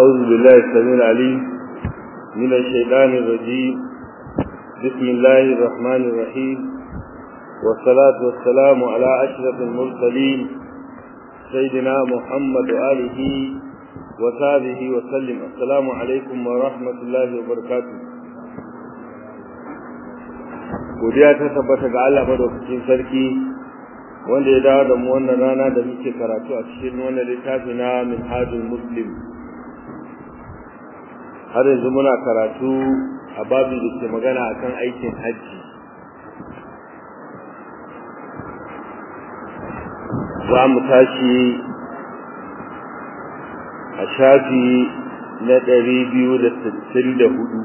أعوذ بالله السميع العليم من الشيطان الرجيم بسم الله الرحمن الرحيم والصلاة والسلام على أشرف المرسلين سيدنا محمد وآله وصحبه وسلم السلام عليكم ورحمة الله وبركاته godiya ta tabbata ga Allah madaukakin sarki wanda ya dawo da mu wannan rana da muke karatu a cikin wannan littafi na Minhajul Muslim har yanzu muna karatu a babu da ke magana akan aikin hajji za mu tashi a shafi na ɗari biyu da sittin da hudu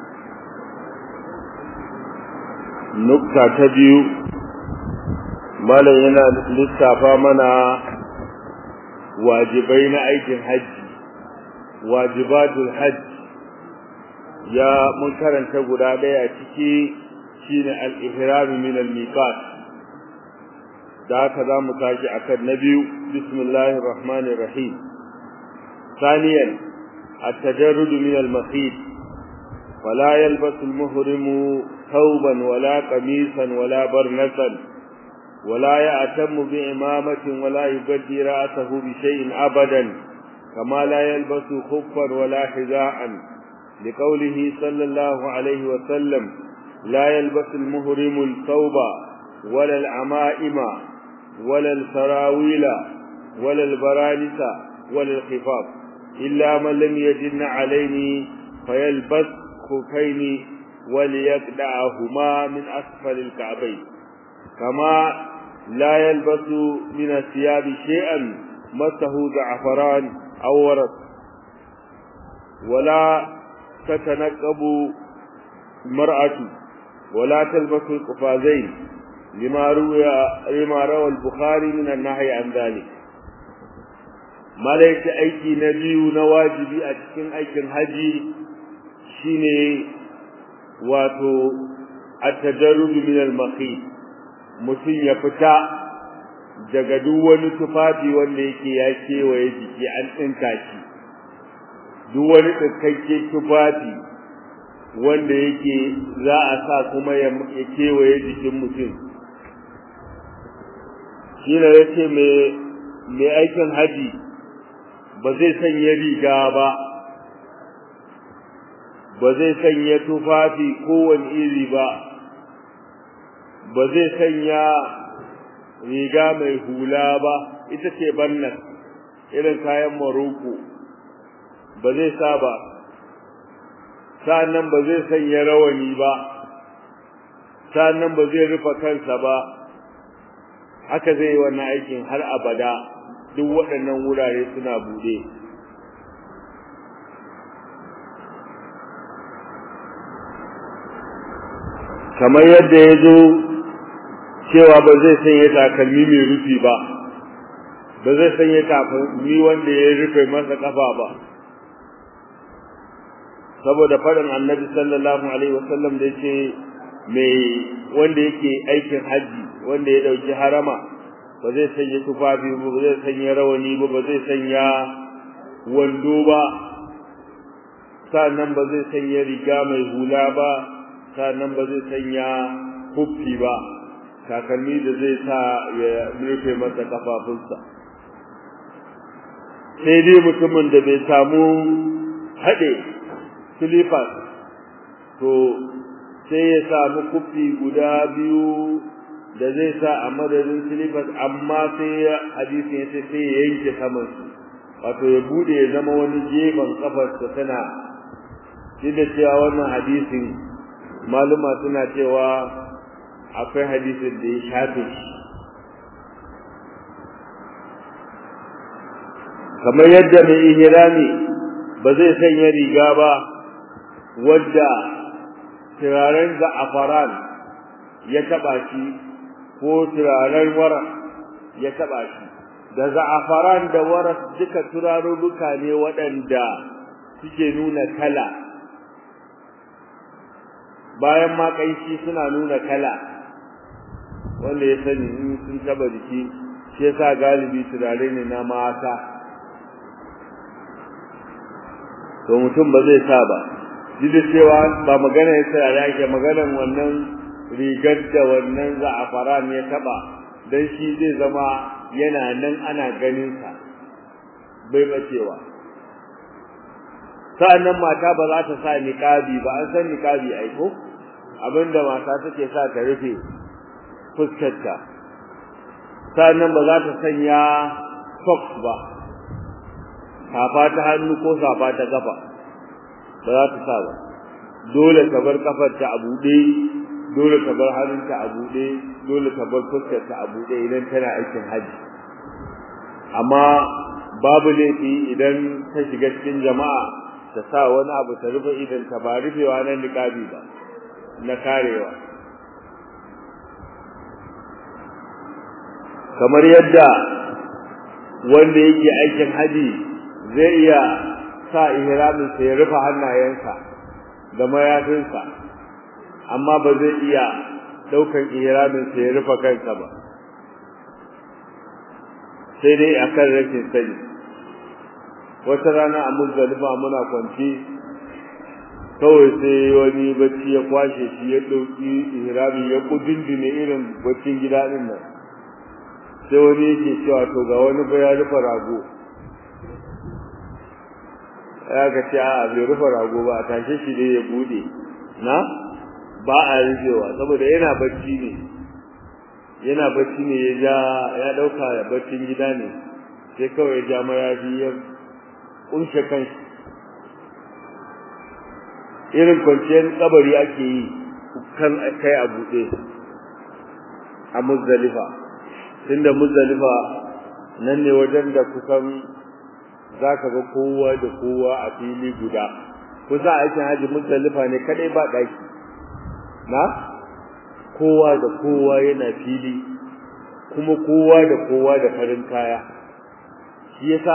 nukta ta biyu malam yana lissafa mana wajibai na aikin hajji wajibatul hajji ya mun karanta guda daya ciki shine al-ihram min al-miqat da haka za mu tashi akan na biyu bismillahir rahmanir rahim ثانيا التجرد من المخيط فلا يلبس المهرم ثوبا ولا قميصا ولا برنسا ولا يأتم بإمامة ولا يبدي رأسه بشيء أبدا كما لا يلبس خفا ولا حذاء لقوله صلى الله عليه وسلم لا يلبس المهرم الثوب ولا العمائم ولا السراويل ولا البرانس ولا الخفاف إلا من لم يجن عليه فيلبس خفين وليقدعهما من أسفل الكعبين كما لا يلبس من الثياب شيئا مسه زعفران أو ورق ولا تتنقب المرأة ولا تلبس القفازين لما روى لما روى البخاري من النهي عن ذلك malaika aiki na biyu na wajibi a cikin aikin haji shine wato at-tajarrud min al-maqi mutum ya fita daga duk wani tufafi wanda yake ya kewaye jiki an tsinka shi duk wani tsinkakke tufafi wanda yake za a sa kuma ya kewaye jikin mutum shi ne yace mai aikin haji ba zai sanya riga ba ba zai sanya tufafi kowane iri ba ba zai sanya riga mai hula ba ita ce bannan irin kayan maroko ba zai sa ba sa'annan ba zai sanya rawani ba sa'annan ba zai rufe kansa ba haka zai yi wannan aikin har abada duk waɗannan wurare suna buɗe kamar yadda ya zo cewa ba zai sanya takalmi mai rufi ba ba zai sanya takalmi wanda ya rufe masa kafa ba saboda faɗin annabi sallallahu alaihi wasallam da yake mai wanda yake aikin haji wanda ya ɗauki harama ba zai sanya tufafi ba ba zai sanya rawani ba ba zai sanya wando ba sannan ba zai sanya riga mai hula ba sannan ba zai sanya huffi ba takalmi da zai sa ya rufe masa kafafunsa sai dai mutumin da bai samu haɗe silifas to sai ya samu kufi guda biyu da zai sa a madadin silifas amma sai hadisi ya ce sai ya yanke saman su wato ya bude ya zama wani gefen kafarsa tana shi da cewa wannan hadisin maluma suna cewa akwai hadisin da ya shafe shi kamar yadda mai ihrami ba zai sanya riga ba wadda turaren za'afaran ya taba shi ko turaren wara ya taba shi da za'afaran da wara duka turaruruka ne waɗanda suke nuna kala bayan ma kanshi suna nuna kala wanda ya sani in sun taba jiki shi yasa galibi turare ne na mata to mutum ba zai sa ba duk da cewa ba magana ya tsaya da ake maganar wannan rigar da wannan za'afaran ya taba dan shi zai zama yana nan ana ganin sa bai bacewa sa'annan mata ba za ta sa niqabi ba an san niqabi ai ko abinda mata take sa ta rufe fuskarta sa'annan ba za ta sanya socks ba safa ta hannu ko safa ta kafa ba za ta sa ba dole ka bar kafarta a buɗe dole ka bar hannunta a buɗe dole ka bar fuskarta a buɗe idan tana aikin haji amma babu laifi idan ta shiga cikin jama'a ta sa wani abu ta rufe idan ta ba rufewa na niqabi ba na karewa kamar yadda wanda yake aikin haji zai iya sa ihramin sa ya rufe hannayensa da mayafinsa amma ba zai iya daukan ihramin sa ya rufe kansa ba sai dai akan rashin sani wata rana a muzdalifa muna kwanci kawai sai wani bacci ya kwashe shi ya dauki ihrami ya kudindine irin baccin gida din nan sai wani yake cewa to ga wani ba ya rufe rago ya ga ce a bai rufe rago ba a tashe shi ne ya bude na ba a rufewa saboda yana bacci ne yana bacci ne ya ja ya dauka da baccin gida ne sai kawai ya ja mayafi ya kunshe kanshi irin kwanciyar kabari ake yi kan kai a buɗe a muzdalifa tunda muzdalifa nan ne wajen da kusan zaka ga kowa da kowa a fili guda kusa aikin haji muzdalifa ne kadai ba daki na kowa da kowa yana fili kuma kowa da kowa da farin kaya shi yasa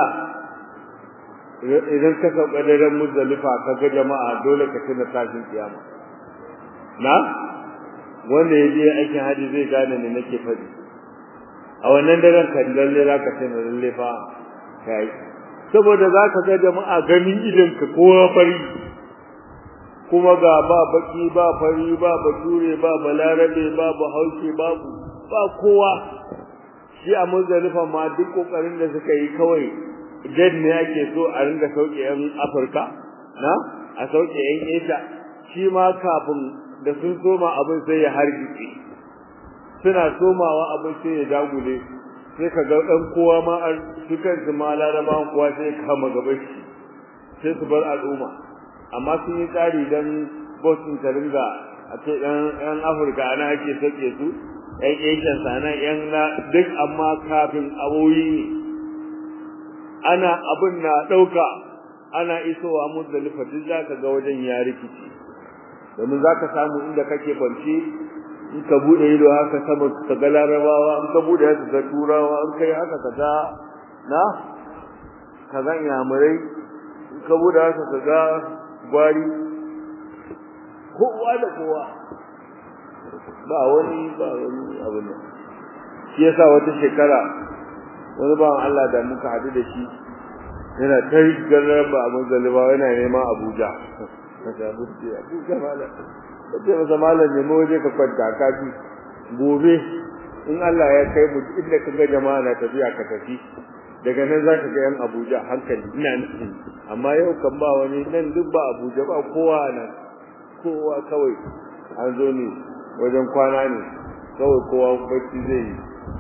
idan ka sauka daren muzdalifa ka ga jama'a dole ka tuna tashin kiyama na wanda ya je aikin haji zai gane ne nake faɗi a wannan daren kan lalle za ka tuna lalle fa kai saboda za ka ga jama'a ganin idan ka kowa fari kuma ga ba baki ba fari ba bature ba balarabe ba bahaushe babu ba kowa shi a muzdalifa ma duk kokarin da suka yi kawai jan ne ake so a ringa sauke yan afirka na a sauke yan asia shi ma kafin da sun soma abin sai ya hargitse suna somawa abin sai ya dagule sai ka ga dan kowa ma su kansu ma larabawan kowa sai kama gaban shi sai su bar al'umma amma sun yi tsari dan bosin ta ringa a ce dan yan afirka ana ake sauke su yan asian sana yan na duk amma kafin aboyi ne ana abin na dauka ana isowa muzdalifa duk zaka ga wajen ya rikici domin zaka samu inda kake bance in ka bude ido haka sama ka ga larabawa in ka bude haka ga turawa in kai haka ka ga na ka ga yamurai in ka bude haka ka ga gwari kowa da kowa ba wani ba wani abu ne shi yasa wata shekara wani bawan Allah da muka hadu da shi yana ta garar ba a manzaliba yana neman Abuja kaga buɗe Abuja malam kace masa malam ne mu je ka kwanta ka ji gobe in Allah ya kai mu inda kaga jama'a na tafiya ka tafi daga nan za ka ga yan Abuja hankali ina nufi amma yau kan ba wani nan duk ba Abuja ba kowa nan kowa kawai an zo ne wajen kwana ne kawai kowa bacci zai yi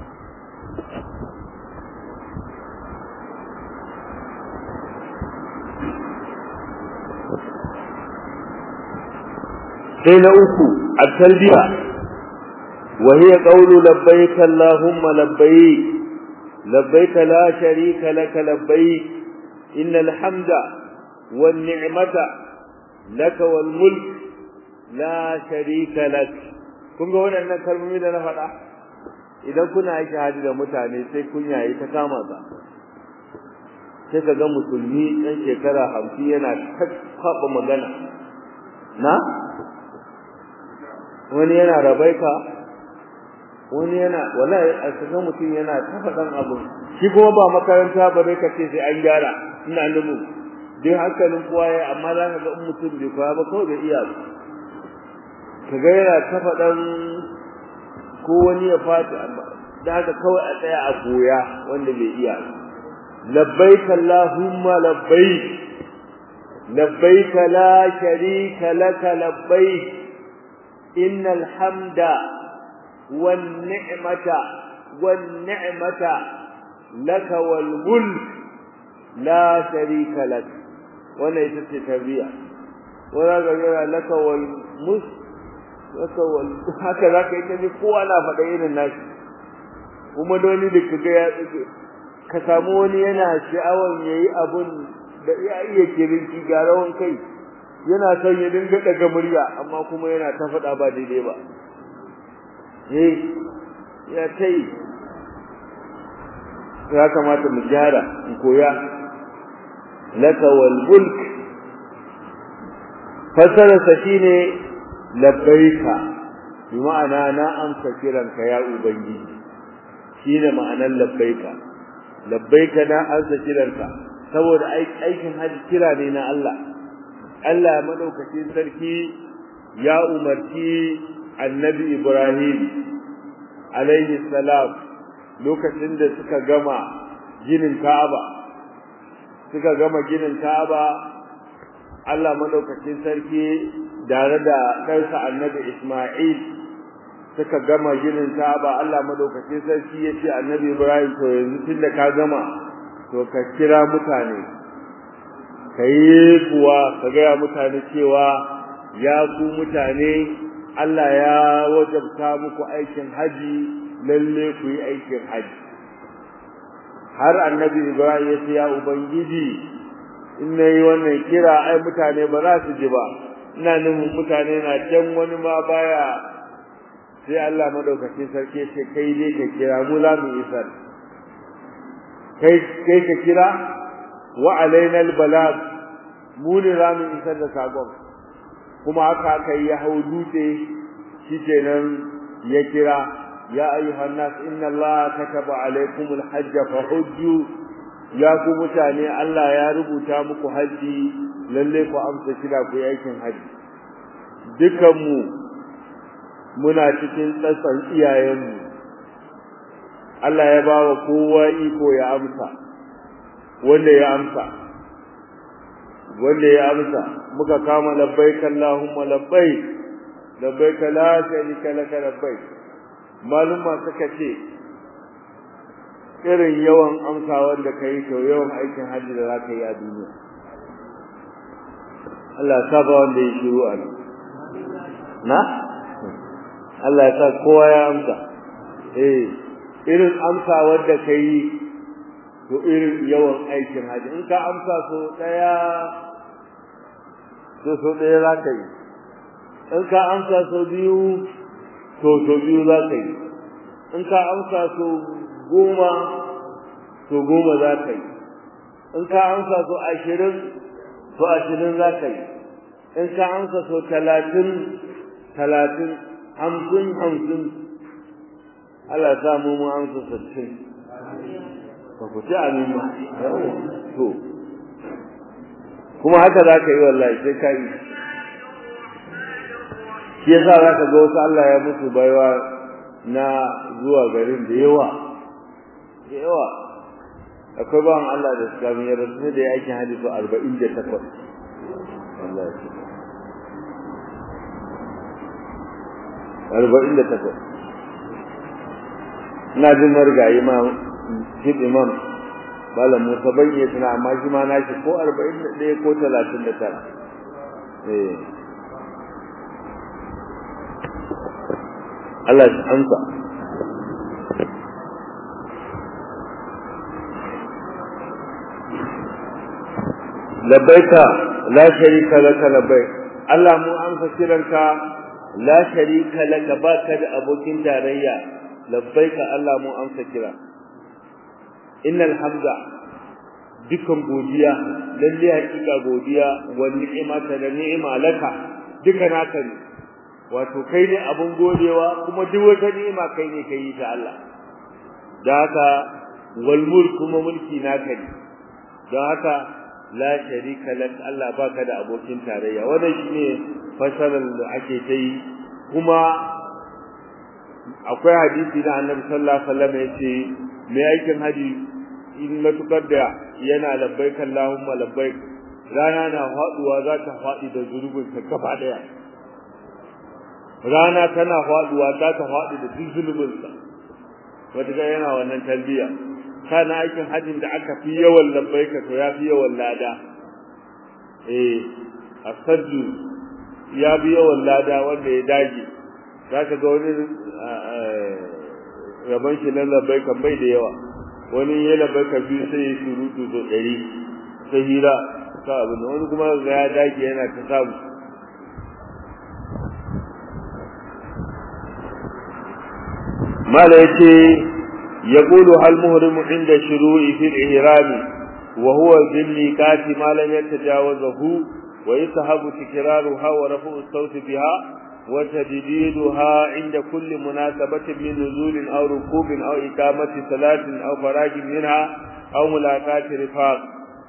sai na uku at-talbiya wa hiya qawlu labbayka allahumma labbayk labbayka la sharika laka labbayk innal hamda wan ni'mata laka wal mulk la sharika lak kun ga wannan kalmomi da na faɗa idan kuna aiki haji da mutane sai kun yayi ta kama ka sai ka ga musulmi ɗan shekara hamsin yana kaɓa magana na wani yana rabaika wani yana wallahi a kaga mutum yana ta faɗan abu shi kuma ba makaranta ba dai kace sai an gyara ina numu duk hankalin kowa ya amma za ka ga in mutum bai koya ba kawai bai iya ba ka ga yana ta faɗan ko wani ya fata amma da haka kawai a tsaya a koya wanda bai iya ba labbaik allahumma labbaik labbaik la sharika laka labbaik innal hamda wan ni'mata wan ni'mata laka wal mulk la sharika lak wannan ita ce tarbiya wala ga yana laka wal mus laka wal haka zaka yi ta kowa na faɗa irin nashi kuma doni da kaga ya ka samu wani yana sha'awan yayi abun da ya iya kirinki ga rawan kai yana son ya dinga daga murya amma kuma yana ta faɗa ba daidai ba eh ya tai ya kamata mu gyara mu koya laka wal mulk fasara shine labbaika bi ma'ana na amsa kiranka ya ubangiji shine ma'anar labbaika labbaika na arsa kiranka saboda aikin haji kira ne na Allah Allah madaukakin sarki ya umarci annabi Ibrahim alaihi salam lokacin da suka gama ginin Ka'aba suka gama ginin Ka'aba Allah madaukakin sarki tare da ɗansa annabi Isma'il suka gama ginin Ka'aba Allah madaukakin sarki ya ce annabi Ibrahim to yanzu tunda ka gama to ka kira mutane kai kuwa ka ga mutane cewa ya ku mutane Allah ya wajabta muku aikin haji lalle ku yi aikin haji har annabi Ibrahim ya ce ya ubangiji in nayi wannan kira ai mutane ba za su ji ba ina nufin mutane na can wani ma baya sai Allah madaukake sarki ce kai dai ka kira mu za mu isar kai kai ka kira wa alaina albalag mu ne za mu isar da sakon kuma haka aka yi ya hau dutse shikenan ya kira ya ayyuhan nas inna allaha kataba alaykum alhajj fahujju ya ku mutane Allah ya rubuta muku haji lalle ku amsa kira ku aikin haji dukanmu muna cikin tsatsan iyayenmu Allah ya bawa kowa iko ya amsa wanda ya amsa wanda ya amsa muka kama labbaik Allahumma labbaik labbaik la sharika laka labbaik maluma suka ce irin yawan amsawar da kai to yawan aikin hajji da zaka yi a duniya Allah ya saba wanda ya shiru a nan na Allah ya sa kowa ya amsa eh irin amsa wanda kai to irin yawan aikin haji in ka amsa so daya to so daya za ka yi in ka amsa so biyu to so biyu za ka yi in ka amsa so goma to goma za ka yi in ka amsa so ashirin to ashirin za ka yi in ka amsa so talatin talatin hamsin hamsin Allah ya samu mu amsa sittin ka ku ci amin ma to kuma haka za ka yi wallahi sai ka yi shi yasa za ka ga wasu Allah ya musu baiwa na zuwa garin da yawa da yawa akwai bawan Allah da suka min yarda sai da ya aikin hajji to arba'in da takwas wallahi arba'in da takwas ina jin marigayi ma chief imam malam musa ban iya tuna amma shi ma nashi ko arba'in da ɗaya ko talatin da tara eh Allah shi amsa labbaika la sharika laka labbaik Allah mu amsa kiranka la sharika laka baka da abokin tarayya labbaika Allah mu amsa kira innal hamda dukan godiya lalle hakika godiya wa ni'mata da ni'ima laka duka naka ne wato kai ne abun godewa kuma duk wata ni'ima kai ne kai ta Allah da haka wal mulk kuma mulki naka ne da haka la sharika lak Allah baka da abokin tarayya wannan shine fasarar da ake ta yi kuma akwai hadisi da Annabi sallallahu alaihi wasallam yace mai aikin haji in matukar da yana labbaik Allahumma labbaik rana na faduwa za ta fadi da zunubin ta gaba daya rana tana faduwa za ta fadi da duk zunubin sa wanda yana wannan talbiya kana aikin hajjin da aka fi yawan labbaika to ya fi yawan lada eh asadu ya fi yawan lada wanda ya dage zaka ga wani raban shi nan labbaika bai da yawa wani ya labbaika biyu sai ya surutu so ɗari sai hira ta abin wani kuma ga ya dage yana ta samu mala yace يقول هل مهرم عند الشروع في الإهرام وهو بالميقات ما لم يتجاوزه ويسحب تكرارها ورفع الصوت بها وتجديدها عند كل مناسبة من نزول أو ركوب أو إقامة صلاة أو فراغ منها أو ملاقاة رفاق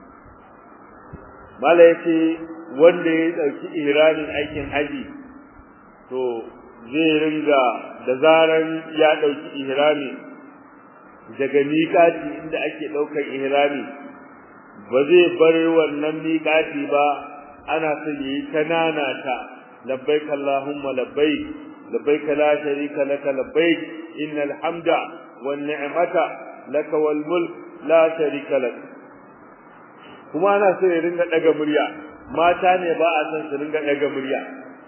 ما ليس wanda ya ɗauki ihramin aikin haji to zai ringa da zaran ya ɗauki ihrami daga miƙati inda ake ɗaukar ihrami ba zai bar wannan miƙati ba ana son yi ta nanata labbaik allahumma labbaik labbaik la sharika laka labbaik innal hamda wan ni'mata laka wal mulk la sharika lak kuma ana so ya ringa daga murya mata ne ba a son su ringa daga murya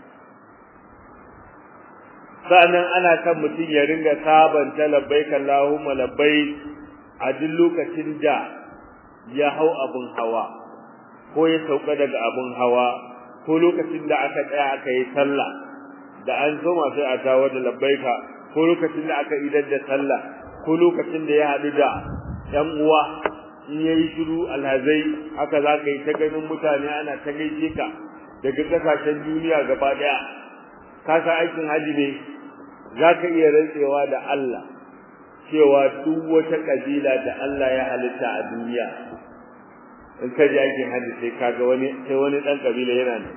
sa'annan ana kan mutum ya ringa sabanta labbaik Allahumma labbaik a duk lokacin da ya hau abun hawa ko ya sauka daga abun hawa ko lokacin da aka tsaya aka yi sallah da an zo sai a tawo da labbaika ko lokacin da aka idar da sallah ko lokacin da ya haɗu da ɗan uwa in yayi shiru alhazai haka za ka yi ta ganin mutane ana ta gaishe ka daga ƙasashen duniya gaba ɗaya ka san aikin haji ne za ka iya rantsewa da Allah cewa duk wata kabila da Allah ya halitta a duniya in ka ji aikin hajji sai kaga wani sai wani dan kabila yana ne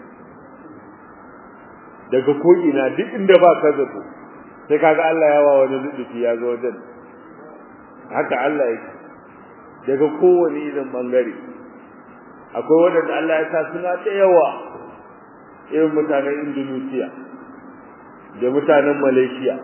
daga ko ina duk inda ba ka zato sai kaga Allah ya wa wani lutufi ya zo wajen haka Allah yake daga kowane irin bangare akwai wanda Allah ya sa suna da yawa irin mutanen Indonesia da mutanen Malaysia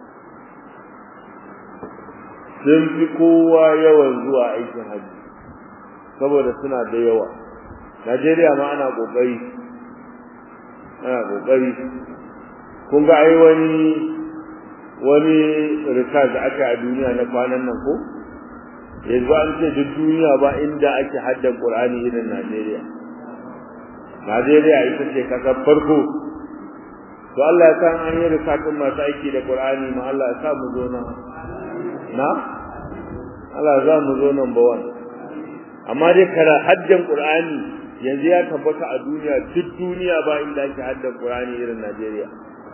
sun fi kowa yawan zuwa aikin hajji saboda suna da yawa Najeriya ma ana kokari ana kokari kun ga ai wani wani research da aka a duniya na kwanan nan ko yanzu an ce duk duniya ba inda ake haddan Qur'ani irin Najeriya Najeriya ita ce kasar farko to Allah ya san an yi risatun masu aiki da Qur'ani ma Allah ya sa mu zo nan na Allah ya sa mu zo number 1 amma dai kara haddan Qur'ani yanzu ya tabbata a duniya duk duniya ba inda ake haddan Qur'ani irin Najeriya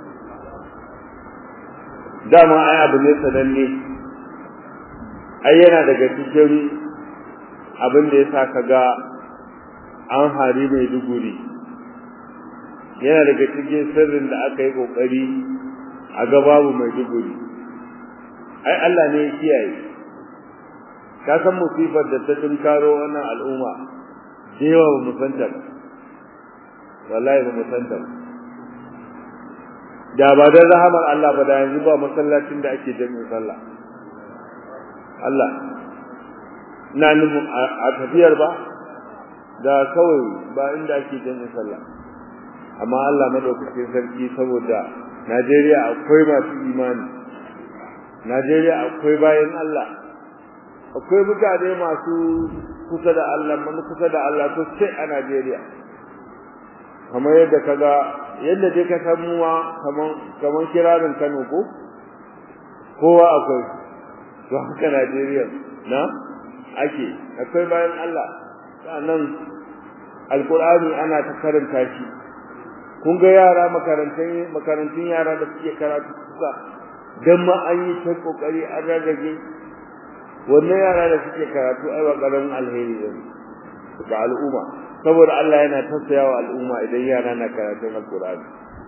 dama ai abu ne sananne ai yana daga cikin abin da yasa kaga an hari mai duguri yana daga cikin sirrin da aka yi kokari a ga babu mai duguri ai Allah ne ya kiyaye ka san musibar da ta tunkaro wannan al'umma da yawa ba mu santa ba wallahi ba mu santa ba da ba da rahamar Allah ba da yanzu ba masallacin da ake jami'in sallah Allah ina nufin a tafiyar ba da kawai ba inda ake jami'in sallah amma Allah madaukakin sarki saboda Najeriya akwai masu imani Najeriya akwai bayan Allah akwai mutane masu kusa da Allah mun kusa da Allah to sai a Najeriya kamar yadda kaga yadda dai ka san muwa kaman kaman kirarin Kano ko kowa akwai to haka Najeriya na ake akwai bayan Allah sannan alqur'ani ana ta karanta shi kun ga yara makarantun makarantun yara da suke karatu suka dan ma an yi ta kokari an rarrage wannan yara da suke karatu ai ba karamin alheri ne ga al'umma saboda Allah yana tausayawa al'umma idan yara na karatun alqur'ani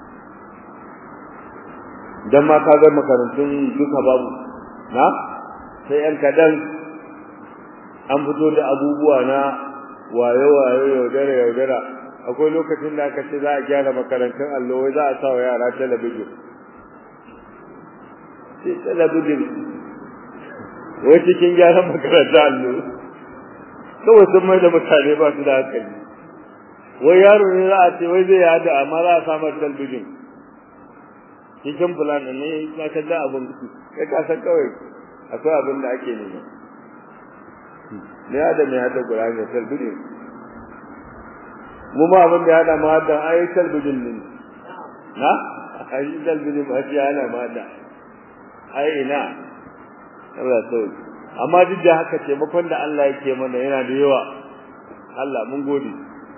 dan ma ka ga makarantun duka babu na sai yan kadan an fito da abubuwa na waye waye yaudara yaudara akwai lokacin da aka ce za a gyara makarantun allo wai za a sa wa yara talabijin sai talabijin wai cikin gyaran makarantun allo kawai sun mai da mutane ba su da hankali wai yaro ne za a ce wai zai yada amma za a samar talabijin cikin fulan ne ya ka da abin kai ka san kawai akwai abin da ake nema ne ya da mai hada Qur'ani talbijin mu ma abin da ya hada ma da ayi talbijin ne na ayi talbijin ba shi ana ma da ai ina Allah so amma duk da haka taimakon da Allah yake mana yana da yawa Allah mun gode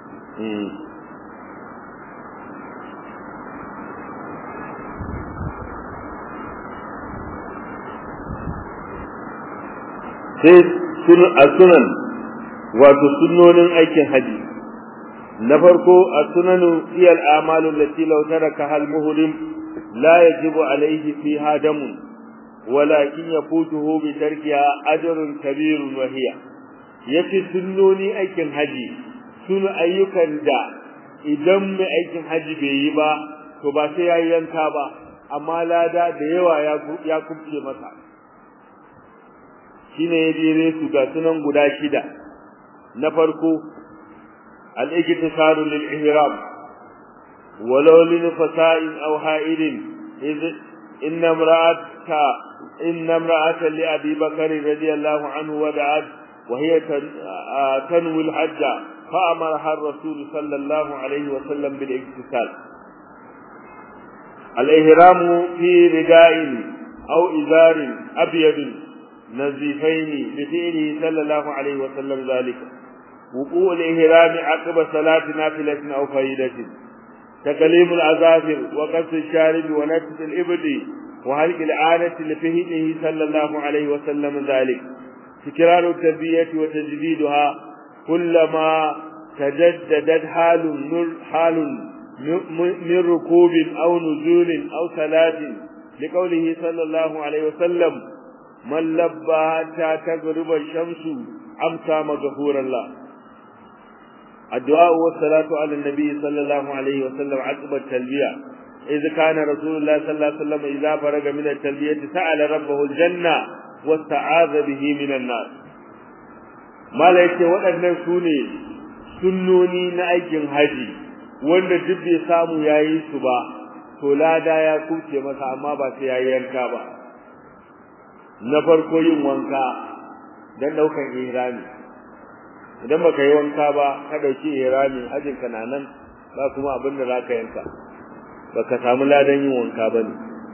sai sunan wato sunnonin aikin haji na farko as-sunanu hiya al-a'malu allati law taraka hal muhrim la yajibu alayhi fiha damun walakin yafutuhu bi tarkiha ajrun kabirun wa hiya yace sunnoni aikin haji sun ayyukan da idan mai aikin haji bai yi ba to ba sai yayi yanka ba amma lada da yawa ya ya kubce masa shine ya dire su ga sunan guda shida na farko al-iktisaru lil ihram walau lin fasa'in aw ha'idin iz inna imra'ata inna imra'ata li abi bakr radiyallahu anhu wada'at wa hiya tanwi al-hajj فأمرها الرسول صلى الله عليه وسلم بالاكتسال الإهرام في رداء أو إزار أبيض نزيفين بفعله صلى الله عليه وسلم ذلك وقوع الإهرام عقب صلاة نافلة أو فائدة تكليم الأظافر وقص الشارب ونفس الإبد وهلك العادة لفهمه صلى الله عليه وسلم ذلك تكرار التربية وتجديدها كلما تجددت حال حال من ركوب أو نزول أو صلاة لقوله صلى الله عليه وسلم من لبى حتى تغرب الشمس امسى مغفورا له الدعاء والصلاة على النبي صلى الله عليه وسلم عقب التلبية إذ كان رسول الله صلى الله عليه وسلم إذا فرغ من التلبية سأل ربه الجنة واستعاذ به من النار ما ليس waɗannan su ne sunnoni na aikin haji wanda duk bai samu yayi su ba to lada ya kuce masa amma ba sai yayi yanka ba na farko yin wanka dan daukan ihrami idan baka yi wanka ba ka dauki ihrami hajin ka nan ba kuma abin da zaka yanka baka samu ladan yin wanka bane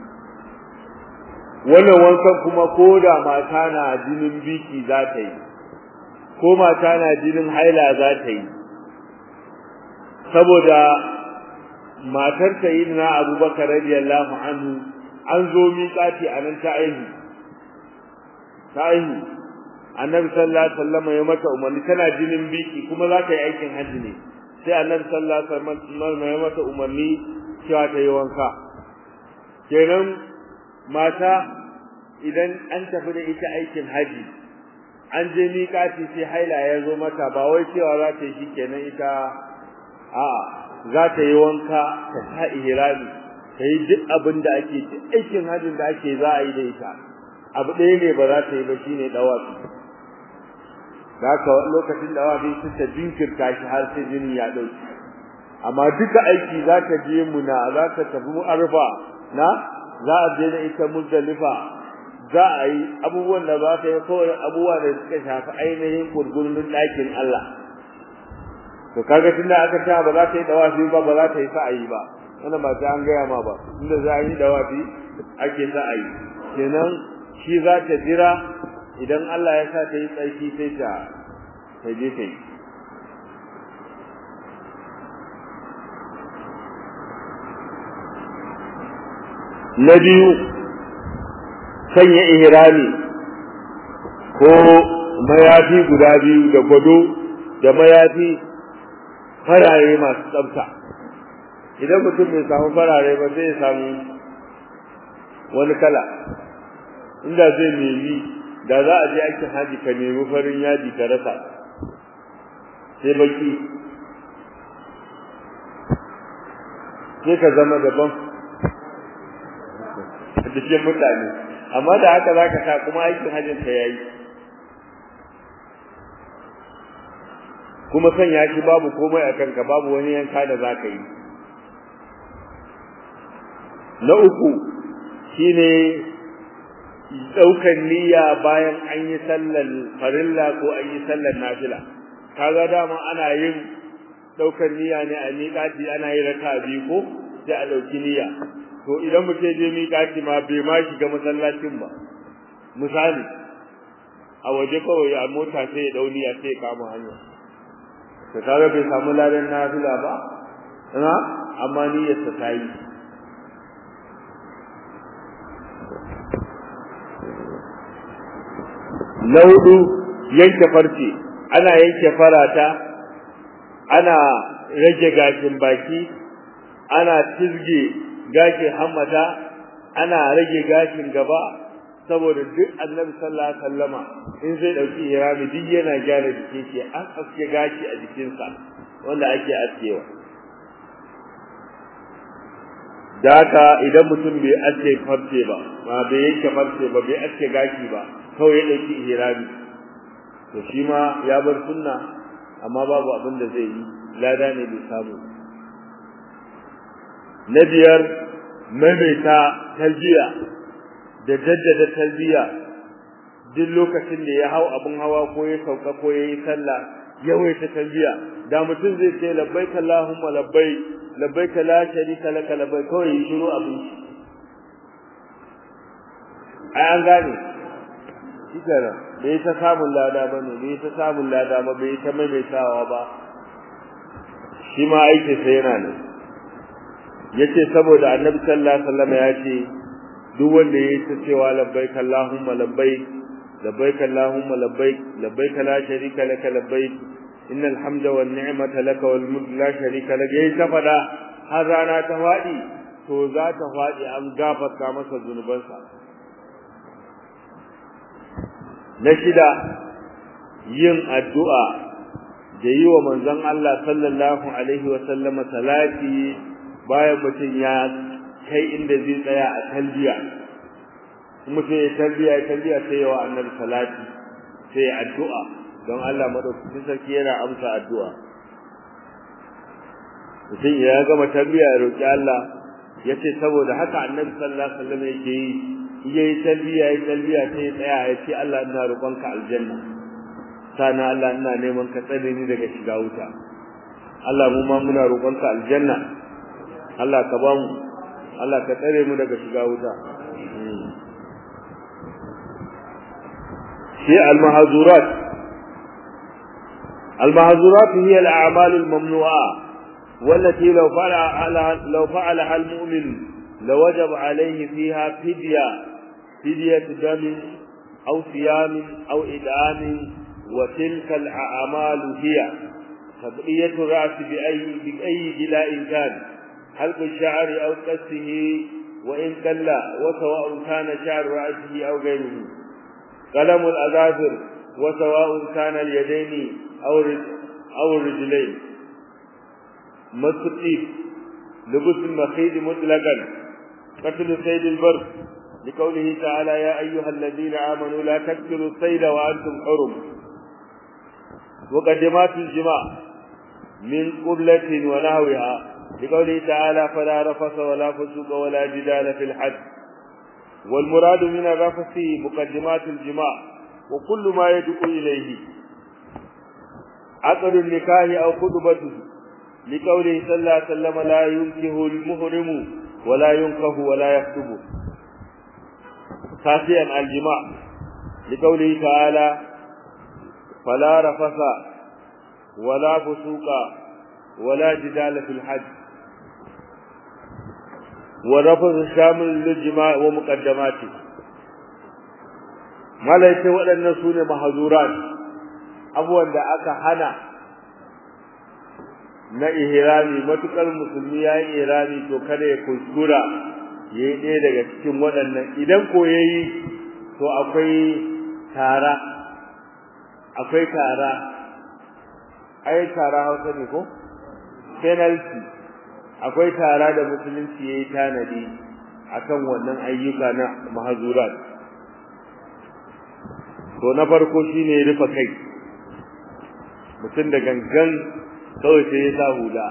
wannan wankan kuma koda mata na jinin biki za ta yi ko mata na jinin haila za ta yi saboda matar sayyidina abubakar radiyallahu anhu an zo miƙati a nan ta aihu ta aihu annabi sallallahu alaihi wasallam ya mata umarni tana jinin biki kuma za ta yi aikin hajji ne sai annabi sallallahu alaihi wasallam ya mata umarni cewa ta yi wanka kenan mata idan an tafi da ita aikin haji an je miƙati sai haila ya zo mata ba wai cewa za ta yi shi kenan ita a za ta yi wanka ta sa ihrami ta yi duk abin da ake aikin hajjin da ake za a yi da ita abu ɗaya ne ba za ta yi ba shine dawafi da haka lokacin dawafi su ta jinkirta shi har sai jini ya ɗauki amma duka aiki za ta je muna za ta tafi arfa na za a je da ita muzdalifa za a yi abubuwan da za ta yi kawai abubuwa da suka shafi ainihin gurgurin ɗakin Allah to kaga tunda aka ta ba za ta yi dawafi ba ba za ta yi sa'ayi ba wannan ba sai an gaya ma ba inda za a yi dawafi ake sa'ayi kenan shi za ta jira idan Allah ya sa ta yi tsarki sai ta ta je ta yi na biyu sanya ihrami ko mayafi guda biyu da gwado da mayafi farare masu tsafta idan mutum bai samu farare ba zai samu wani kala inda zai nemi da za a je aikin haji ka nemi farin yadi ka rasa sai baki sai ka zama daban a cikin mutane amma da haka za ka sa kuma aikin hajjin ka yayi kuma sanya shi babu komai a kanka babu wani yanka da za ka yi na uku shine ɗaukan niyya bayan an yi sallar farilla ko an yi sallar nafila kaga dama ana yin ɗaukan niyya ne a miƙati ana yi raka biyu ko sai a ɗauki niyya to idan mutum je miƙati ma bai ma shiga masallacin ba misali a waje kawai a mota sai ya ɗau niyya sai ya kama hanya to kaga bai samu ladan nafila ba amma niyyarsa ta yi na hudu yanke farce ana yanke farata ana rage gashin baki ana tizge gashin hammata ana rage gashin gaba saboda duk annabi sallallahu alaihi wasallama in zai dauki irami duk yana gyara jikin shi an aske gashi a jikinsa wanda ake askewa da haka idan mutum bai aske farce ba ba bai yanke farce ba bai aske gashi ba kawai ya ɗauki ihrami to shi ma ya bar sunna amma babu abin da zai yi lada ne bai samu na biyar maimaita talbiya da jaddada talbiya duk lokacin da ya hau abin hawa ko ya sauka ko ya yi sallah yawaita talbiya da mutum zai ce labbaik allahumma labbaik labbaik la sharika laka labbaik kawai yi shiru abin shi ai an gane shikara bai ta samun lada ba ne bai ta samun lada ba bai ta maimaitawa ba shi ma aiki sai yana nan yace saboda annabi sallallahu alaihi wasallam ya ce duk wanda yayi ta cewa labbaik allahumma labbaik labbaik allahumma labbaik labbaik la sharika laka labbaik innal hamda wan ni'mata laka wal mulk la sharika laka yayi ta fada har rana ta fadi to za ta fadi an gafarta masa zunubansa na shida yin addu'a da yi wa manzon Allah sallallahu alaihi wa sallama salati bayan mutum ya kai inda zai tsaya a talbiya mutum ya talbiya ya talbiya sai yawa annabi salati sai addu'a don Allah madaukakin sarki yana amsa addu'a mutum ya gama talbiya ya roki Allah yace saboda haka annabi sallallahu alaihi wasallam yake yi yayi talbiya yayi talbiya sai tsaya ya ce Allah ina roƙonka aljanna sana Allah ina neman ka tsare ni daga shiga wuta Allah mu ma muna roƙonka aljanna Allah ka ba mu Allah ka tsare mu daga shiga wuta shi al-mahzurat al-mahzurat hiya al-a'mal al-mamnu'a والتي لو فعلها لو فعلها المؤمن لوجب عليه فيها فدية فدية دم أو صيام أو إدعام وتلك الأعمال هي تبقية الرأس بأي بأي جلاء كان حلق الشعر أو قصه وإن كلا وسواء كان شعر رأسه أو غيره قلم الأظافر وسواء كان اليدين أو أو الرجلين مس الطيب لبس المخيط مطلقا قتل صيد البر لقوله تعالى يا أيها الذين آمنوا لا تقتلوا الصيد وأنتم حرم مقدمات الجماع من قبلة ونهوها لقوله تعالى فلا رفث ولا فسوق ولا جدال في الحج والمراد من الرفث مقدمات الجماع وكل ما يدعو إليه عقد النكاح أو خطبته لقوله صلى الله عليه وسلم لا ينكه المهرم ولا ينكه ولا يخطب خاسئا الجماع لقوله تعالى فلا رفث ولا فسوق ولا جدال في الحج والرفث شامل للجماع ومقدماته ما لا يتي waɗannan sune mahzurat abuwan da aka hana na ihrami matukar musulmi ya yi ihrami to kada ya kuskura ya yi ɗaya daga cikin waɗannan idan ko ya yi to akwai tara akwai tara ai tara hausa ne ko penalty akwai tara da musulunci ya yi tanadi akan wannan ayyuka na mahazurat to na farko shine rufe kai mutum da gangan kawai sai ya sa hula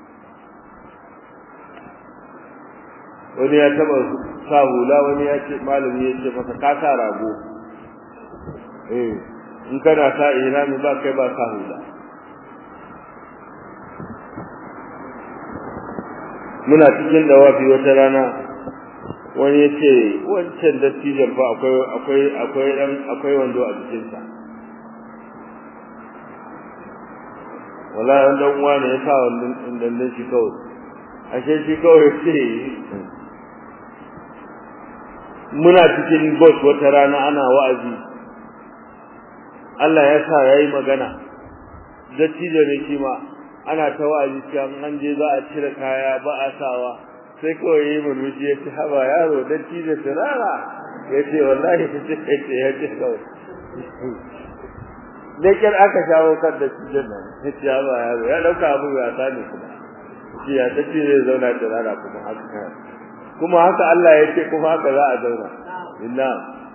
wani ya taba sa hula wani ya ce malami ya ce masa ka sa rago eh in kana sa ihrami ba kai ba sa hula muna cikin dawafi wata rana wani ya ce wancan dattijan fa akwai akwai akwai dan akwai wando a jikinsa wallahi dan uwa ne ya sa wannan dandan shi kawai ashe shi kawai ce muna cikin bus wata rana ana wa'azi Allah ya sa yayi magana dattijo ne shi ma ana ta wa'azi cewa an je za a cire kaya ba a sawa sai kawai yi murmushi ya ce haba yaro dattijo turara ya ce wallahi ta ce ya ce ya ce kawai da kyar aka shawo kan dattijon nan ya ce haba yaro ya dauka abu ya sani kuma shi ya ta ce zai zauna turara kuma haka kuma haka Allah ya ce kuma haka za a zauna illa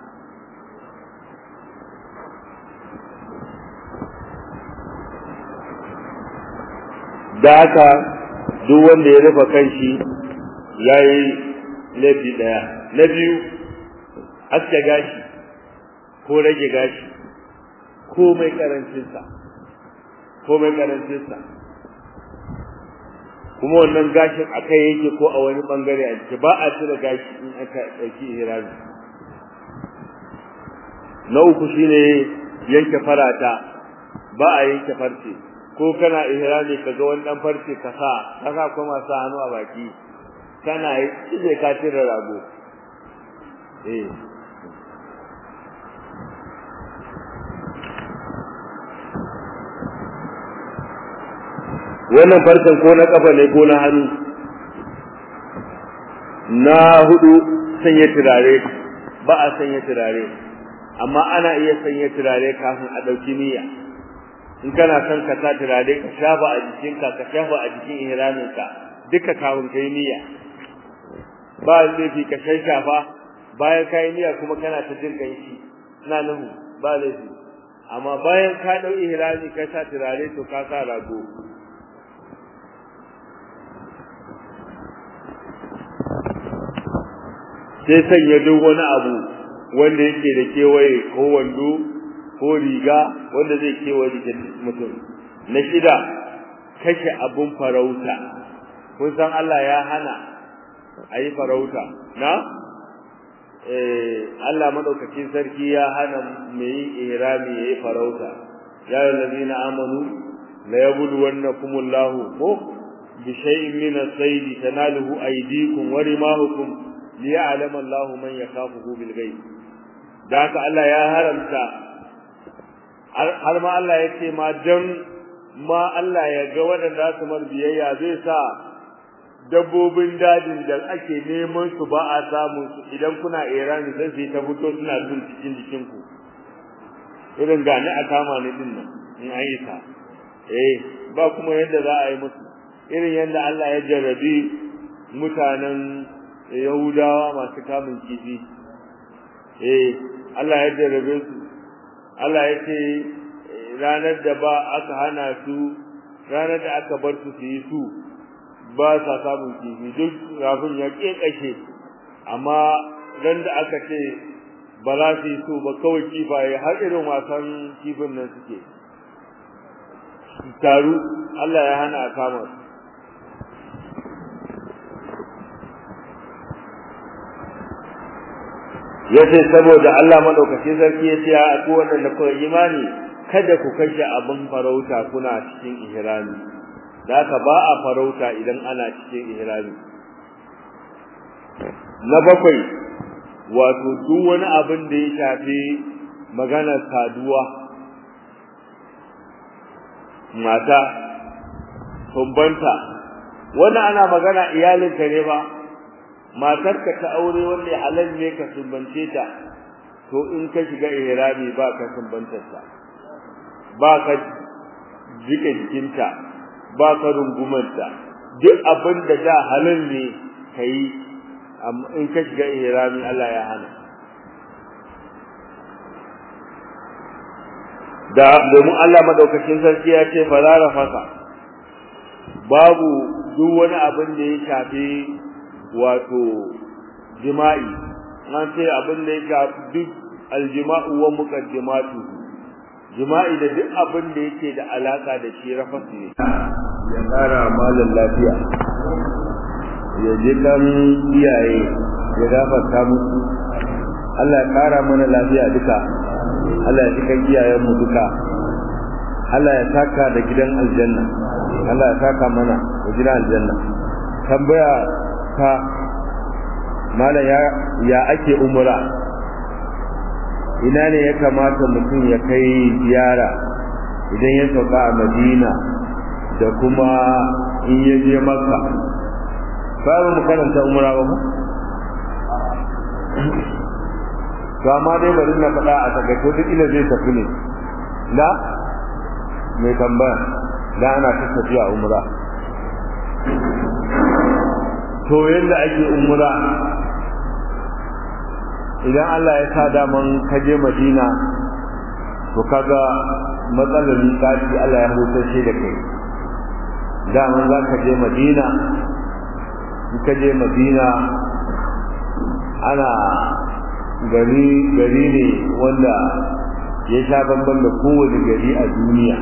da haka duk wanda ya rufe kanshi yayi laifi daya na biyu aske gashi ko rage gashi ko mai karancin sa ko mai karancin sa kuma wannan gashin akai yake ko a wani bangare a ciki ba a cire gashi in aka dauki ihrami na uku shine yanke farata ba a yanke farce ko kana ihrami kaga wani dan farce ka sa ka sa kuma sa hannu a baki kana yi sai ka tira rago eh wannan farcen ko na kafa ne ko na hannu na hudu sanya turare ba a sanya turare amma ana iya sanya turare kafin a dauki niyya in kana son ka sa turare ka shafa a jikinka ka shafa a jikin ihraminka duka kafin kai niyya ba laifi ka shafa bayan kai niyya kuma kana ta jin kanshi ina nuhu ba laifi amma bayan ka dau ihrami ka sa turare to ka sa rago sai sanya duk wani abu wanda yake da kewaye ko wando ko riga wanda zai kewaye jikin mutum na shida kashe abun farauta kun san Allah ya hana a yi farauta na eh Allah madaukakin sarki ya hana mai yin ihrami ya yi farauta ya allazina amanu la yabluwannakumullahu ko bi shay'in min as-sayd tanaluhu aydikum wa rimahukum liya'lama Allahu man yakhafuhu bil ghaib da haka Allah ya haramta har ma Allah ya ce ma dan ma Allah ya ga waɗanda su mar biyayya zai sa dabbobin dajin da ake neman su ba a samu su idan kuna irani sai su ta fito suna bin cikin jikinku irin gani a kama ni din nan in an yi ta eh ba kuma yadda za a yi musu irin yadda Allah ya jarrabi mutanen Yahudawa masu kamun kifi eh Allah ya jarrabe su Allah ya ce ranar da ba aka hana su ranar da aka bar su su yi su ba sa samun kifi duk rafin ya kekashe amma ran da aka ce ba za su yi su ba kawai kifaye har irin wasan kifin nan suke taru Allah ya hana a kama su yace saboda Allah madaukakin sarki yace a ku wannan da kuka imani kada ku kashe abin farauta kuna cikin ihrami da ka ba a farauta idan ana cikin ihrami na bakwai wato duk wani abin da ya shafi maganar saduwa mata sumbanta wannan ana magana iyalinka ne ba matarka ta aure wanda halal ne ka sumbance ta to in ka shiga ihrami ba ka sumbantar ta ba ka jike jikinta ba ka rungumanta duk abin da da halal ne kai in ka shiga ihrami Allah ya hana da domin Allah madaukakin sarki ya ce farara fasa babu duk wani abin da ya shafi wato jima'i an ce abin da ya shafi duk aljima'u wa muqaddimatu jima'i da duk abin da yake da alaka da shi rafasi ne ya kara malan lafiya ya ji kan iyaye ya gafarta musu Allah ya kara mana lafiya duka Allah ya ji kan iyayen mu duka Allah ya saka da gidan aljanna Allah ya saka mana da gidan aljanna tambaya ta mala ya ya ake umra ina ne ya kamata mutum ya kai ziyara idan ya sauka a Madina da kuma in ya je Makka babu mu karanta umra ba mu to amma dai bari na faɗa a tagaito duk ina zai tafi ne da mai tambaya da ana ta tafiya umra to yanda ake umra idan Allah ya sa daman kaje Madina to kaga matsalar kashi Allah ya hutar da kai daman za ka je Madina in ka je Madina ana gari gari ne wanda ya sha bamban da kowane gari a duniya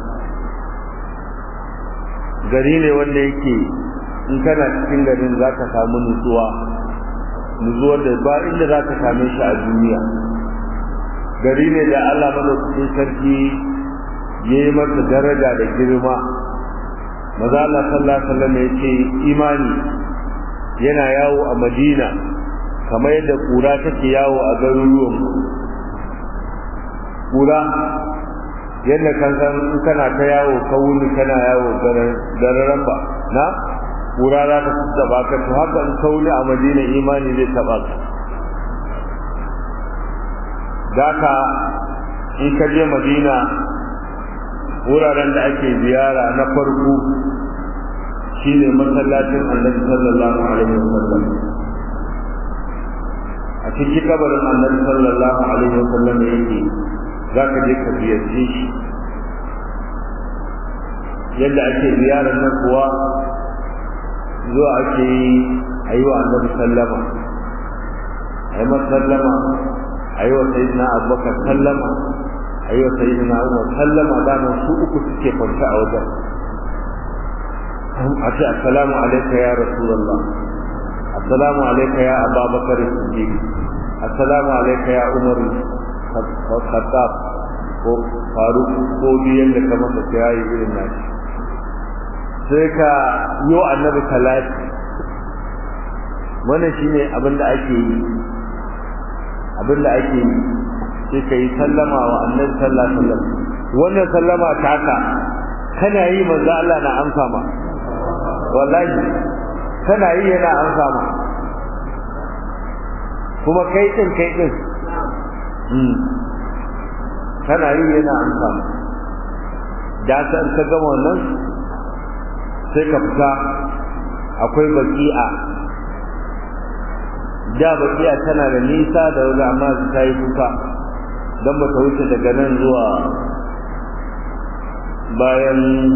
gari ne wanda yake in kana cikin garin za ka samu nutsuwa nutsuwar da ba inda za ka same shi a duniya gari ne da Allah madaukakin sarki ya yi masa daraja da girma maza Allah sallallahu alaihi wasallam ya ce imani yana yawo a Madina kamar yadda kura take yawo a garuruwan kura yadda kan san in kana ta yawo ka wuni kana yawo gararan ba na kura za ta taba ka to haka in ka wuni a madina imani zai taba ka daka in ka je madina wuraren da ake ziyara na farko shine masallacin annabi sallallahu alaihi wasallam a cikin kabarin annabi sallallahu alaihi wasallam yake za ka je ka ziyarce shi yadda ake ziyarar nan kuwa zuwa ake yi a yi wa annabi sallama a yi masa sallama a yi wa sayidina abubakar sallama a yi wa sayidina umar sallama daman su uku suke kwanta a wajen a ce assalamu alaika ya rasulallah assalamu alaika ya ababakar siddiq assalamu alaika ya umar khattab ko faruk ko biyan da ka masa yayi irin nashi sai ka yi wa annabi talati wannan shine abin da ake yi abin da ake yi sai ka yi sallama wa annabi sallallahu alaihi wasallam wannan sallama taka kana yi manzo Allah na amsa ma wallahi kana yi yana amsa ma kuma kai din kai din kana yi yana amsa ma da san ka gama wannan sai ka fita akwai baki'a da baki'a tana da nisa da wani amma ta yi kuka don ba ta wuce daga nan zuwa bayan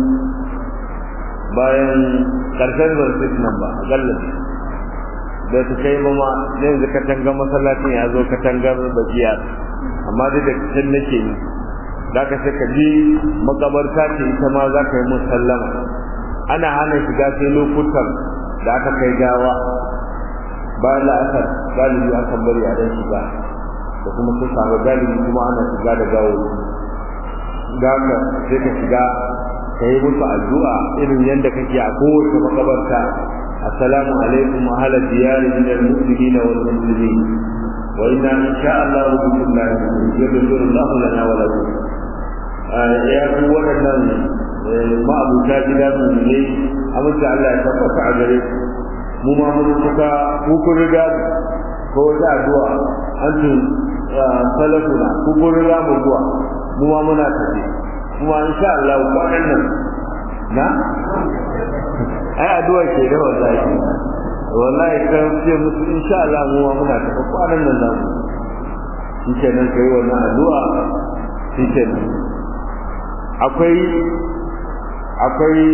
bayan karshen zarfis nan ba a gallabi da ta kai ba ma yanzu katangar masallacin ya zo katangar baki'a amma duk da can nake ni za ka sai ka ji makabarta ce ita ma za ka yi musallama ana hana shiga sai lokutan da aka kai gawa bayan la'asar galibi akan bari a dan shiga da kuma sun samu galibi kuma ana shiga da gawo da haka sai ka shiga ka yi musu addu'a irin yadda kake a kowace makabarta assalamu alaikum ahla diyari min al-muslimin wal muslimin wa inna insha Allah bikum la yaghfiru Allah lana wa lakum ya ku wadannan ma'abuta gida mu ne amince Allah ya tabbata a gare mu ma mun suka ku kun riga ko wata addu'a an ce salafuna ku kun riga mu zuwa mu ma muna tafi kuma insha Allah kwanan nan na ai addu'a ke da wallahi wallahi kan ce musu insha Allah mu ma muna tafi kwanan nan nan shi kenan kai wannan addu'a shi kenan akwai akwai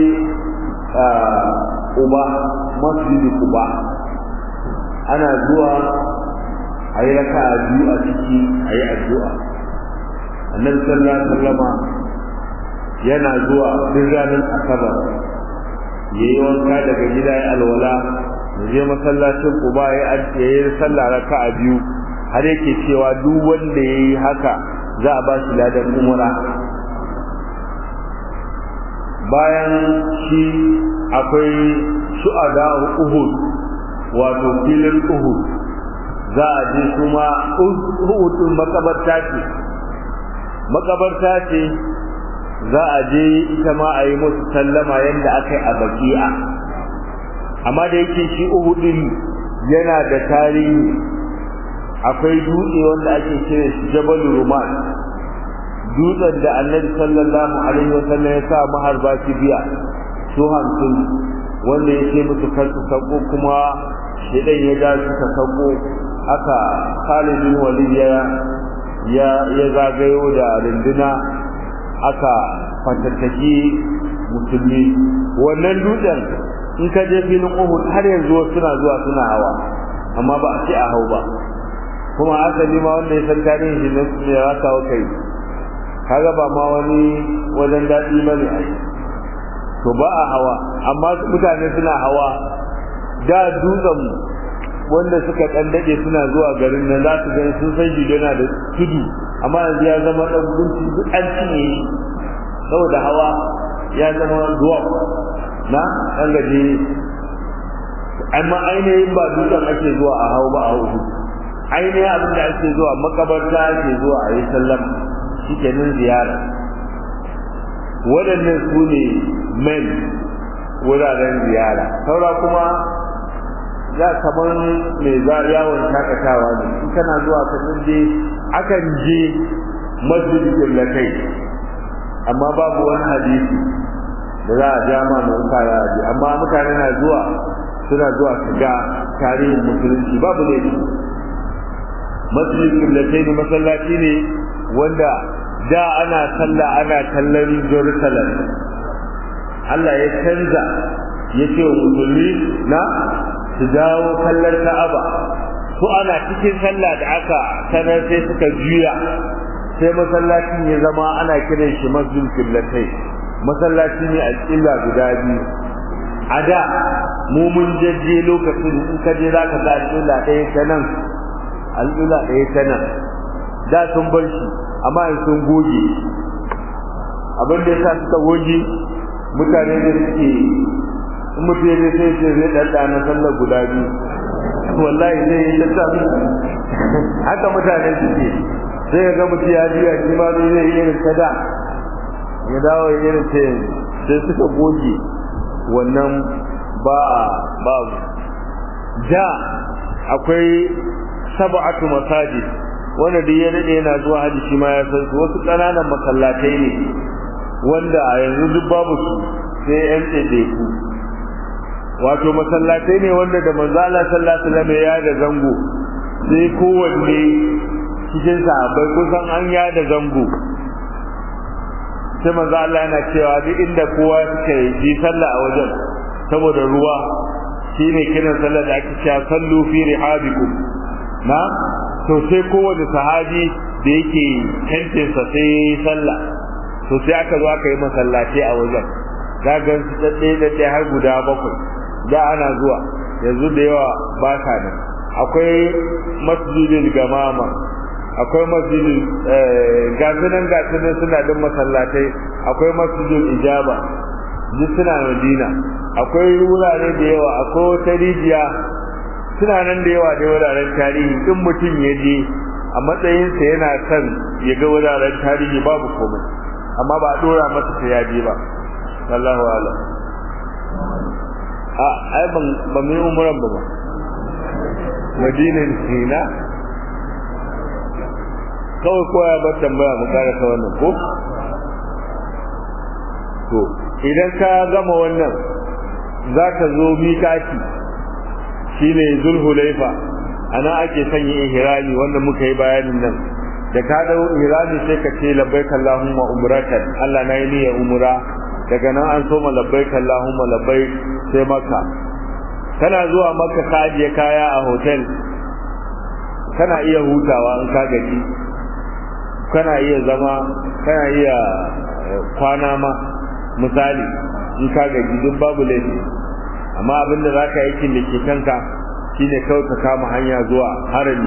uba masjidi uba ana zuwa a yi raka a biyu a ciki a yi addu'a annabi sallallahu alaihi wasallama yana zuwa duk ranar asabar ya yi wanka daga gida ya alwala ya je masallacin uba ya yi sallah raka a biyu har yake cewa duk wanda ya yi haka za a ba shi ladan umra bayan shi akwai shu'ada uhud wato filin uhud za a je kuma uhud din makabarta ce makabarta ce za a je ita ma a yi musu sallama yadda aka yi a baki'a amma da yake shi uhud din yana da tarihi akwai dutse wanda ake kira shi jabal ruman dutsen da annabi sallallahu alaihi wasallam ya sa maharba biya su hamsin wanda ya ce musu kar su sako kuma shedan ya ga suka sako aka Khalid bin Walid ya ya ya zagayo da runduna aka fatattaki musulmi wannan dutsen in ka je filin Uhud har yanzu suna zuwa suna hawa amma ba a ce a hau ba kuma asali ma wanda ya san tarihin shi ne ya kawo kai kaga ba ma wani wajen daɗi ba ne ai to ba a hawa amma mutane suna hawa da dutsen wanda suka ɗan daɗe suna zuwa garin nan za su gani sun san shi yana da tudu amma yanzu ya zama ɗan gunci duk an cinye shi saboda hawa ya zama zuwa na ɗan gaje amma ainihin ba dutsen ake zuwa a hau ba a hau ainihin abin da ake zuwa makabarta ake zuwa a yi sallama shi kenan ziyara waɗannan su ne men wuraren ziyara saura kuma za kamar mai za yawon shakatawa ne in kana zuwa ka je akan je masjid killatai amma babu wani hadisi da za a ja ma mai kaya ji amma mutane na zuwa suna zuwa su ga tarihin musulunci babu ne masjid killatai ne masallaci ne wanda da ana sallah ana kallon Jerusalem Allah ya canza ya ce wa musulmi na su dawo kallon Ka'aba su ana cikin sallah da aka sanar sai suka juya sai masallacin ya zama ana kiran shi masjid kiblatai masallaci ne a killa guda biyu a da mu mun jajje lokacin in ka je za ka ga al'ula ɗaya ta nan al'ula ɗaya ta nan da sun bar shi amma in sun goge abin da yasa suka goge mutane da suke in mutum ya sai ce zai ɗanɗa na sallar guda biyu wallahi zai yi ta haka mutane suke sai ga mutum ya juya shi ma zai yi irin ta da ya dawo irin ta sai suka goge wannan ba babu da akwai sab'atu masajid wanda da ya dade yana zuwa haji shi ma ya san su wasu ƙananan masallatai ne wanda a yanzu duk babu su sai yan ɗaiɗaiku wato masallatai ne wanda da manzo Allah sallallahu alaihi wasallam ya da zango sai kowanne cikin sahabbai kusan an ya da zango sai manzo Allah yana cewa duk inda kowa suka yi sallah a wajen saboda ruwa shine kiran sallah da ake cewa sallu fi rihabikum na to sai kowane sahabi da yake tantinsa sai ya yi sallah to sai aka zo aka yi masallaci a wajen za ga su ɗaɗɗe ɗaɗɗe har guda bakwai da ana zuwa yanzu da yawa ba sa nan akwai masjidin gamama akwai masjidin gasunan gasunan suna din masallatai akwai masjidin ijaba duk suna madina akwai wurare da yawa akwai wata rijiya suna nan da yawa da wuraren tarihi in mutum ya je a matsayinsa yana son ya ga wuraren tarihi babu komai amma ba a dora masa ta yaje ba wallahu a'lam a ai ban ba mu yi umran ba ba madina ne na kawai koya ba tambaya mu kara ta wannan ko to idan ka gama wannan za ka zo mikati shine zulhulaifa ana ake sanya ihrami wanda muka yi bayanin nan da ka dau ihrami sai ka ce labbaik allahumma umratan Allah na yi niyyar umra daga nan an soma labbaik allahumma labbaik sai maka kana zuwa maka ka ajiye kaya a hotel kana iya hutawa in ka gaji kana iya zama kana iya kwana ma misali in ka gaji duk babu laifi amma abinda za ka aikin da ke kanka shine kawai ka kama hanya zuwa harami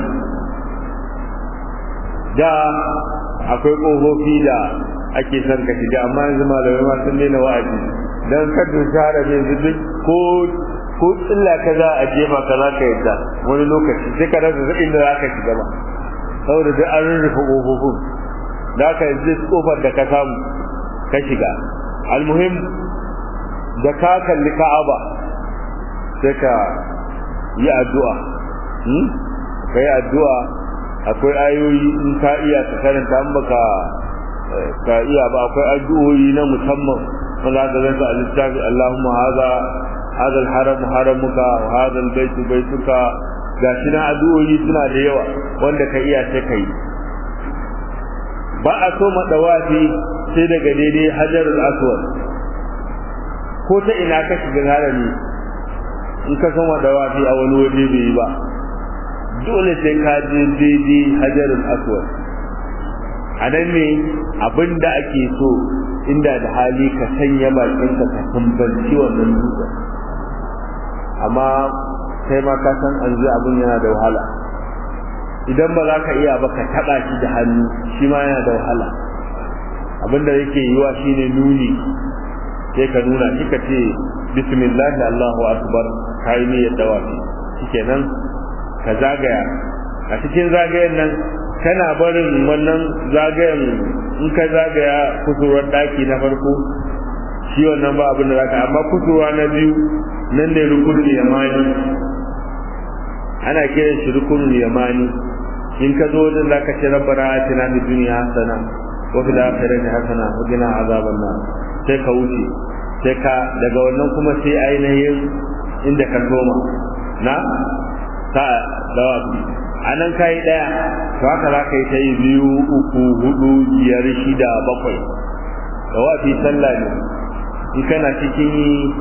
da akwai ƙofofi da ake son ka shiga amma yanzu malamai ma sun daina wa'azi don ka dusa harami yanzu duk ko ko tsilla ka za a jefa ka za ka yadda wani lokaci sai ka rasa inda za ka shiga ba saboda duk an rurrufe ƙofofin da ka yanzu ƙofar da ka samu ka shiga almuhim da ka kalli ka'aba sai ka yi addu'a ka yi addu'a akwai ayoyi in ka iya ka karanta an baka ka iya ba akwai addu'o'i na musamman wanda aka zanta a littafi Allahumma haza هذا الحرم حرمك وهذا البيت بيتك gashi na addu'o'i suna da yawa wanda ka iya sai kai ba a so madawafi sai daga daidai hajarul aswad ko ta ina ka shiga harami in ka san madawafi a wani waje bai yi ba dole sai ka je daidai hajarul aswad a nan ne abinda ake so inda da hali ka sanya bakinka ka tambanci wannan dutsen amma sai ma ka san an zai abin yana da wahala idan ba za ka iya ba ka taɓa shi da hannu shi ma yana da wahala abinda yake yiwa shine nuni sai ka nuna shi ka ce bismillah Allahu akbar ka yi niyyar dawafi shikenan ka zagaya a cikin zagayen nan kana barin wannan zagayen in ka zagaya kusurwar daki na farko shi wannan ba abin da zaka amma kusurwa na biyu nan ne rukunul yamani ana kiran shi rukunul yamani in ka zo wajen zaka ce rabbana atina fid dunya hasana wa fil akhirati hasana wa qina azaban nar sai ka wuce sai ka daga wannan kuma sai ainihin inda ka soma na ta dawa anan kai daya to haka za ka yi ta yi biyu uku hudu biyar shida bakwai dawafi sallah ne in kana cikin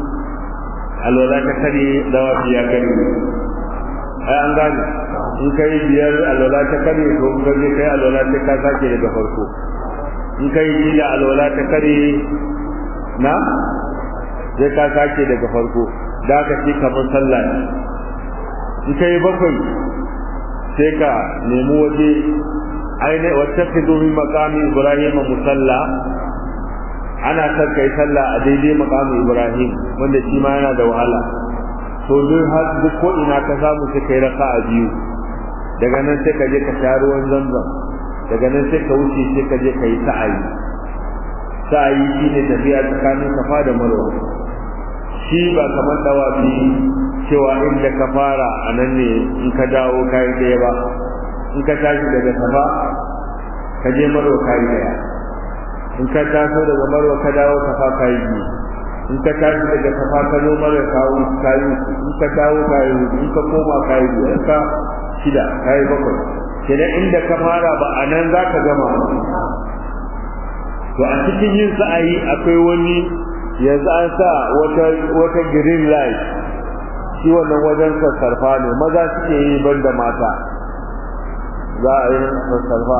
alwala ta kare dawafi ya kare ai an gane in kai biyar alwala ta kare to in kaje kai alwala ta ka sake daga farko in kai shida alwala ta kare na sai ka sake daga farko da ka ci kamar sallah ne in kai bakwai sai ka nemi waje aine wattakhidhu min maqami ibrahim musalla ana son kai sallah a daidai maqami ibrahim wanda shi ma yana da wahala to duk har duk ko ina ka samu sai kai raka'a biyu daga nan sai ka je ka sha ruwan zamzam daga nan sai ka wuce sai ka je ka yi sa'ayi sa'ayi shine tafiya tsakanin safa da marwa shi ba kamar dawafi cewa inda ka fara a nan ne in ka dawo kayi ɗaya ba in ka tashi daga safa ka je marwa kayi ɗaya in ka taso daga marwa ka dawo safa kayi biyu in ka tashi daga safa ka zo marwa kawo kayi in ka dawo kayi in ka koma kayi biyu in ka shida kayi bakwai kenan inda ka fara ba a nan za ka gama to a cikin yin sa'ayi akwai wani yanzu an sa wata wata green light shi wannan wajen sassarfa ne maza suke yi ban da mata za a yi sassarfa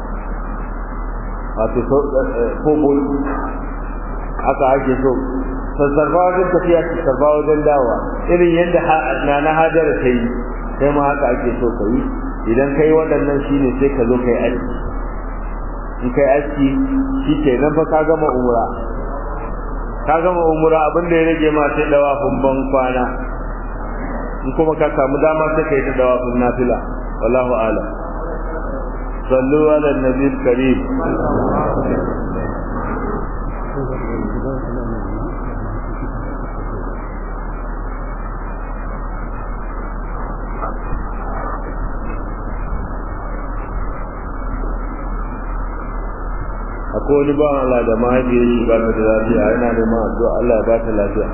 wato kobol haka ake so sassarfa wajen tafiya sassarfa wajen dawa irin yadda na na hajara ta yi sai ma haka ake so ka yi idan ka yi waɗannan shi ne sai ka zo ka yi aski in ka yi aski shi ke nan fa ka gama umra ka gama umra abin da ya rage ma sai dawafin ban kwana in kuma ka samu dama sai ka yi ta dawafin nafila wallahu a'lam sallu ala nabi karim akwai wani bawan Allah da mahaifiyar shi ba ta da lafiya yana neman addu'a Allah ya ba ta lafiya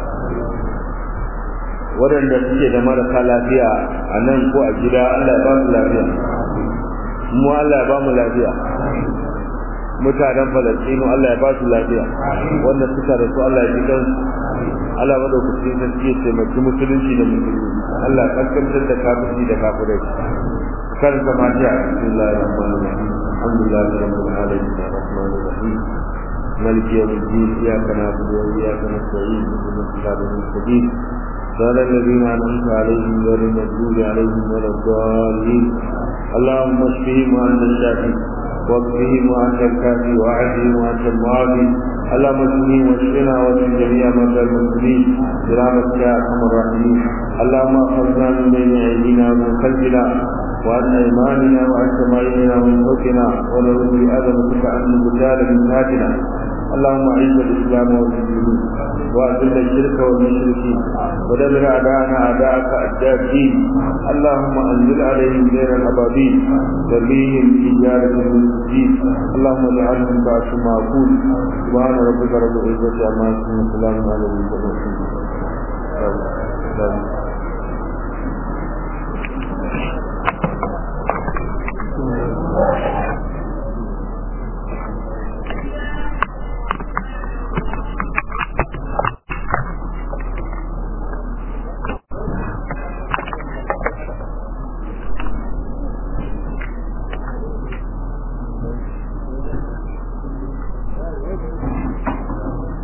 waɗanda suke da marasa lafiya a nan ko a gida Allah ya ba su lafiya mu Allah ya ba mu lafiya mutanen Falastinu Allah ya ba su lafiya wanda suka rasu Allah ya ji kansu Allah madaukakin sarki ya taimaki musulunci da musulmi Allah ya kaskantar da kafirci da kafirai kan zama jiya bismillahir rahmanir rahim alhamdulillahi rabbil alamin arrahmanir rahim مالك يوم الدين إياك نعبد وإياك نستعين اهدنا الصراط المستقيم صراط الذين أنعمت عليهم غير المغضوب عليهم ولا الضالين اللهم اشفهم وأنت الشافي واكفهم وأنت الكافي وأعزهم وأنت المعافي اللهم اشفهم واشفنا واشف جميع موتى المسلمين برحمتك يا أرحم الراحمين اللهم احفظنا من بين أيدينا ومن خلفنا وعن أيماننا وعن شمائلنا ومن فوقنا ونعوذ بعظمتك أن نبتال من ذاتنا اللهم اعز الاسلام والمسلمين واذل الشرك والمشركين ودمر اعداءنا اعداءك اعداء الدين اللهم انزل عليهم غير الابابيل ترميهم بحجاره من الدين اللهم اجعلهم بعث معقول سبحان ربك رب العزه عما يصفون وسلام على المرسلين